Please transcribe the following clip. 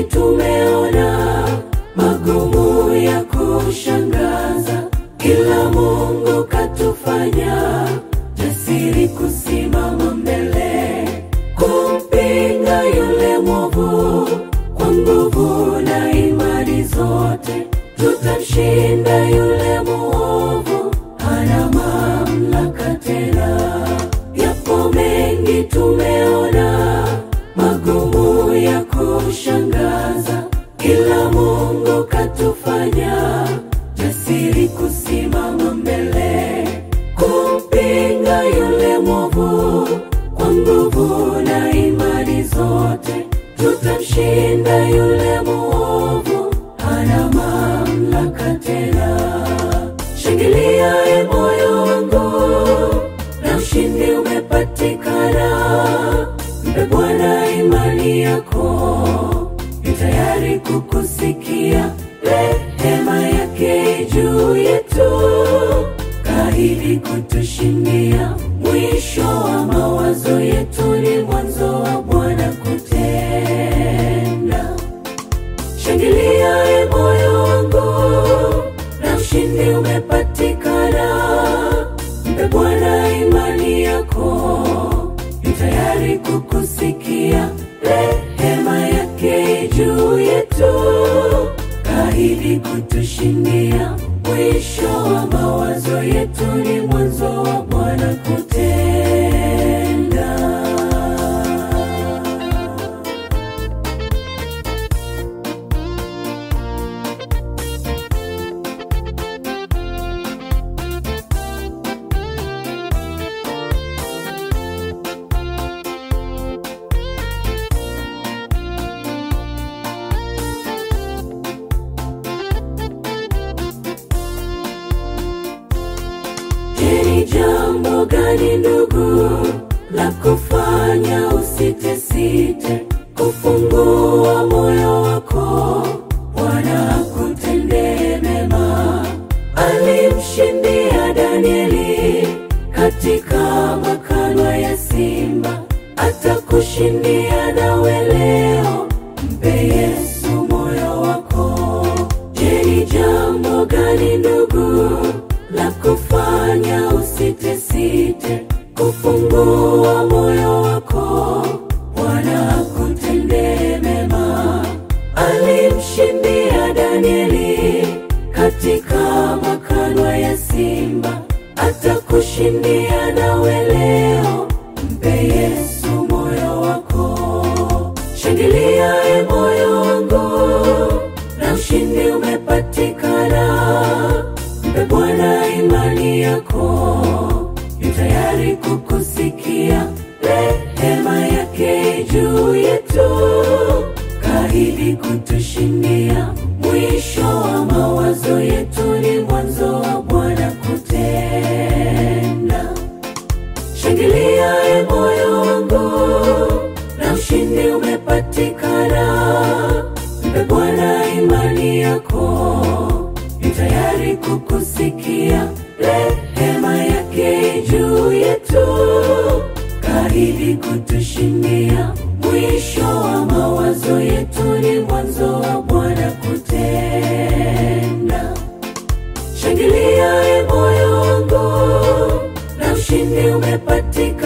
mengi tumeona, magumu ya kushangaza, ila Mungu katufanya jasiri kusimama mbele, kumpinga yule mwovu kwa nguvu na imani zote, tutamshinda yule mwovu, hana mamlaka tena. Yapo mengi tumeona, magumu ya kushangaza, ila Mungu katufanya jasiri kusimama mbele, kumpinga yule mwovu kwa nguvu na imani zote, tutamshinda yule mwovu, hana mamlaka tena. Shangilia e moyo wangu, na ushindi umepatikana. Mpe Bwana imani yako, yu tayari kukusikia. Rehema yake juu yetu, kaahidi kutushindia. Mwisho wa mawazo yetu ni mwanzo wa Bwana kutenda. Shangilia e moyo wangu, na ushindi umepatikana. Mpe Bwana imani yako, yu tayari kukusikia. Rehema yake juu yetu, kaahidi kutushindia. Mwisho wa mawazo yetu ni mwanzo wa Bwana kutenda. Je, ni jambo gani ndugu la kufanya usitesite kufungua moyo wako, Bwana akutendee mema. Alimshindia Danieli katika makanwa ya simba, atakushindia nawe leo. Mpe Yesu moyo wako. Je, ni jambo gani ndugu la kufanya usitesite kufungua moyo wako, Bwana akutendee mema. Alimshindia Danieli katika makanwa ya simba, atakushindia nawe leo. Mpe Yesu moyo wako. Shangilia e moyo wangu, na ushindi umepatikana. Mpe Bwana imani yako, yu tayari kukusikia. Rehema yake juu yetu, kaahidi kutushindia. Mwisho wa mawazo yetu ni mwanzo wa Bwana kutenda. Shangilia e moyo wangu, na ushindi umepatikana. Mpe Bwana imani yako, yu tayari kukusikia. Rehema yake juu yetu, kaahidi kutushindia. Mwisho wa mawazo yetu ni mwanzo wa Bwana kutenda. Shangilia e moyo wangu, na ushindi umepatikana.